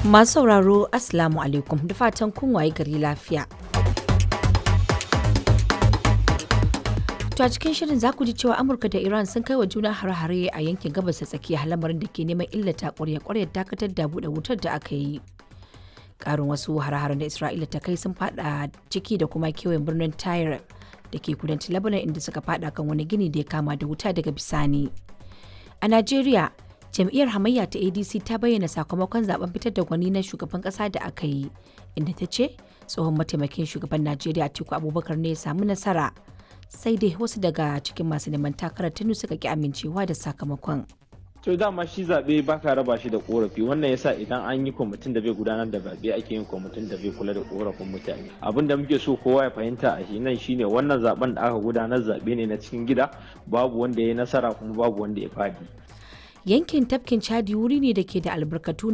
Masu sauraro Assalamu alaikum da fatan kun waye gari lafiya. To a cikin shirin za ku ji cewa Amurka da Iran sun kai wa juna hare-hare a yankin gabas ta tsakiya lamarin da ke neman illata ƙwarya-ƙwaryar dakatar da buɗe wutar da aka yi. Ƙarin wasu hare-haren da Isra'ila ta kai sun fada ciki da kuma kewayen birnin Tyre da ke kudancin Lebanon inda suka fada kan wani gini da ya kama da wuta daga bisani. A Najeriya, jam'iyyar hamayya ta adc ta bayyana sakamakon zaben fitar da gwani na shugaban kasa da aka yi inda ta ce tsohon mataimakin shugaban najeriya atiku abubakar ne ya samu nasara sai dai wasu daga cikin masu neman takarar tunu suka ki amincewa da sakamakon to dama shi zaɓe ba ka raba shi da korafi wannan yasa idan an yi kwamitin da bai gudanar da zaɓe ake yin kwamitin da bai kula da korafin mutane abin da muke so kowa ya fahimta a shi nan shine wannan zaben da aka gudanar zaɓe ne na cikin gida babu wanda ya yi nasara kuma babu wanda ya fadi yankin tafkin chadi wuri ne da ke da albarkatu